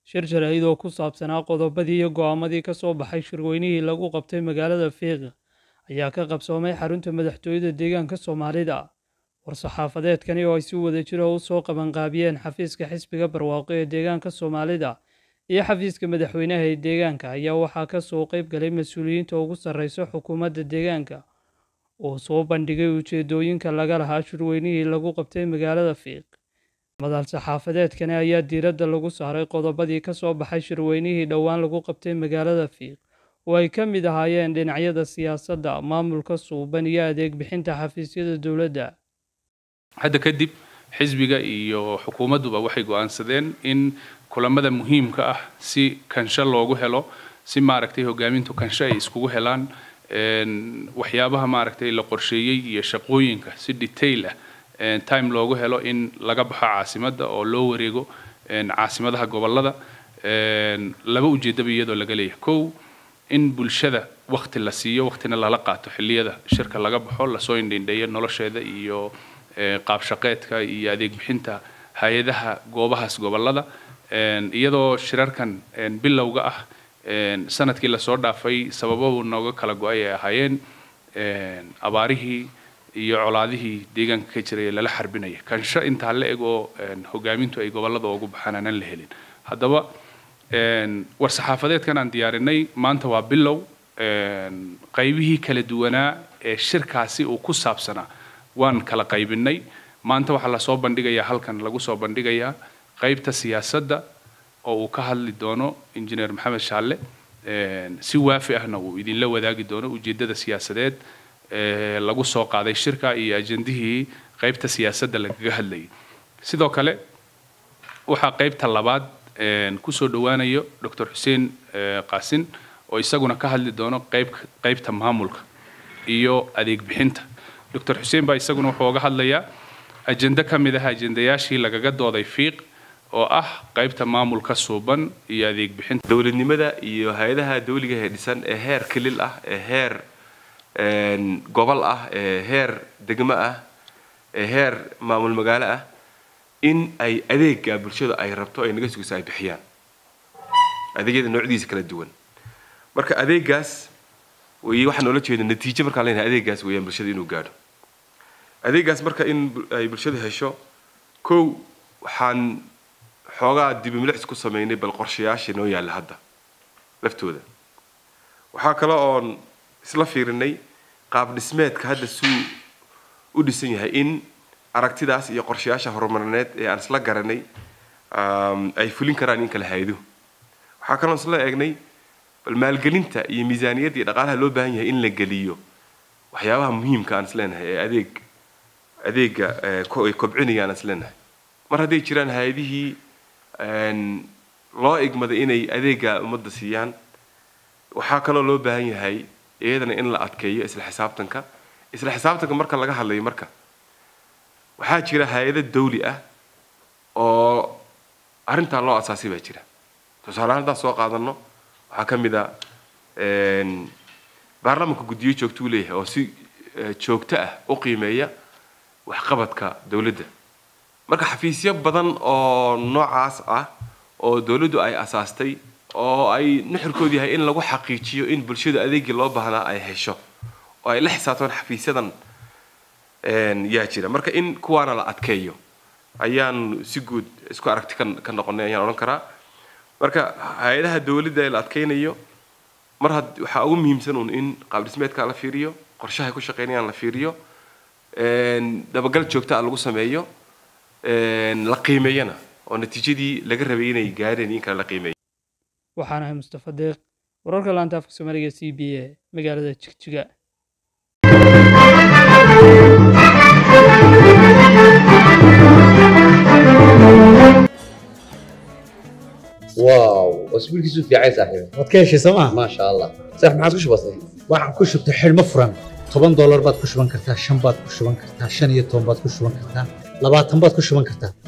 shir jaraa'id oo ku saabsanaa qodobadii iyo go'aamadii ka soo baxay shirweynihii lagu qabtay magaalada fiiq ayaa ka qabsoomay xarunta madaxtooyada deegaanka soomaalida war-saxaafadeedkani oo ay si wada jiro u soo qabanqaabiyeen xafiiska xisbiga barwaaqo ee deegaanka soomaalida iyo xafiiska madaxweynaha ee deegaanka ayaa waxaa ka soo qayb galay mas-uuliyiinta ugu sarreysa xukuumadda deegaanka oo soo bandhigay ujeedooyinka laga lahaa shirweynihii lagu qabtay magaalada fiiq madal saxaafadeedkani ayaa diiradda lagu saaray qodobadii ka soo baxay shirweynihii dhowaan lagu qabtay magaalada fiiq oo ay ka mid ahaayeen dhinacyada siyaasadda maamulka suuban iyo adeeg bixinta xafiisyada dowladda hadda kadib xisbiga iyo xukuumadduba waxay go'aansadeen in kulamada muhiimka ah si kansho loogu helo si maaragtay hogaamintu kansho ay iskugu helaan waxyaabaha maaragtay la qorsheeyey iyo shaqooyinka si detail ah time loogu helo in laga baxo caasimadda oo loo wareego caasimadaha gobollada laba ujeedaba iyadoo laga leeyahay kow in bulshada wakti la siiyo waktina lala qaato xilliyada shirka laga baxo lasoo indhindheeyo nolosheeda iyo qaab shaqeedka iyo adeeg bixinta hay-adaha goobahaas gobollada iyadoo shirarkan bilowga ah sanadkii lasoo dhaafay sababadu nooga kala go-ay ay ahaayeen abaarihii iyo colaadihii deegaanka ka jiray ee lala xarbinaya kansho intaa la eg oo hogaamintu ay gobollada ugu baxaan aanan la helin haddaba war-saxaafadeedkan aan diyaarinay maanta waa bilow qaybihii kala duwanaa ee shirkaasi uu ku saabsanaa waan kala qaybinay maanta waxaa lasoo bandhigayaa halkan lagu soo bandhigayaa qaybta siyaasadda oo uu ka hadli doono injineer maxamed shaalle si waafi ahna uu idinla wadaagi doono ujeeddada siyaasadeed lagu soo qaaday shirka iyo ajendihii qaybta siyaasadda lagaga hadlayay sidoo kale waxaa qaybta labaad kusoo dhowaanayo dr xuseen qaasin oo isaguna ka hadli doono qayb qaybta maamulka iyo adeeg bixinta dr xuseen baa isaguna wuxuu oga hadlayaa ajende ka mid ah ajendayaashii lagaga dooday fiiq oo ah qaybta maamulka suuban iyo adeeg bixinta dowladnimada iyo hay-adaha dawliga ee dhisan ee heer kilil ah ee heer gobol ah ee heer degmo ah ee heer maamul magaalo ah in ay adeega bulshada ay rabto ay naga sugayso ay bixiyaan adeegyada noocdiisa kala duwan marka adeegaas wey waxaan oola jeeda natiijo markaan leenahay adeegaas weeyaan bulshada inuu gaadho adeegaas marka in ay bulshada hesho kow waxaan xoogaa dibimilics ku sameynay bal qorshayaashii noo yaalla hadda laftooda waxaa kale oon isla fiirinay qaab dhismeedka hadda suu u dhisan yahay in aragtidaas iyo qorshayaasha horumarineed ee aan isla garanay ay fulin karaan in kala haydo waxaa kaloon isla eegnay bal maalgelinta iyo miisaaniyadda iyo dhaqaalaha loo baahan yahay in la geliyo waxyaabaha muhiimka aan isleenahay ee adeeg adeega ay kobcinayaan aan isleenahay mar hadday jiraan hay-adihii loo igmaday inay adeega ummadda siiyaan waxaa kaloo loo baahan yahay iyadana in la adkeeyo isla xisaabtanka isla xisaabtanka marka laga hadlayo marka waxaa jira hay-ado dawli ah oo arrintaa loo asaasay baa jira tusaalehaan haddaan soo qaadano waxaa ka mid a baarlamaanka guddiyo joogtuu leeyahay oo si joogto ah u qiimeeya waxqabadka dowladda marka xafiisyo badan oo noocaas ah oo dowladdu ay asaastay oo ay nuxurkoodu yahay in lagu xaqiijiyo in bulshadu adeegii loo baahnaa ay hesho oo ay la xisaabtaan xafiisyadan yaa jira marka in kuwaana la adkeeyo ayaan si guud isku aragti ka noqonay ayaan odhan karaa marka hay-adaha dowladda ee la adkeynayo mar had waxaa ugu muhiimsan un in qaabdhismeedka la fiiriyo qorshahay ku shaqeynayaan la fiiriyo dabagal joogta a lagu sameeyo la qiimeeyana oo natiijadii laga rabay inay gaareen in kale la qiimeeyo waxaan ahay mustafa deeq wararka laanta afka soomaaliga c b a magaalada jigjiga واو اسبوعك في عين صاحبي waad ka heshay sooma ما شاء الله صح ما عادش بسيط waxaan ku shubtay xidhmo furan toban doolar baad ku shuban kartaa shan baad ku shuban kartaa shan iyo toban baad ku shuban kartaa labaatan baad ku shuban kartaa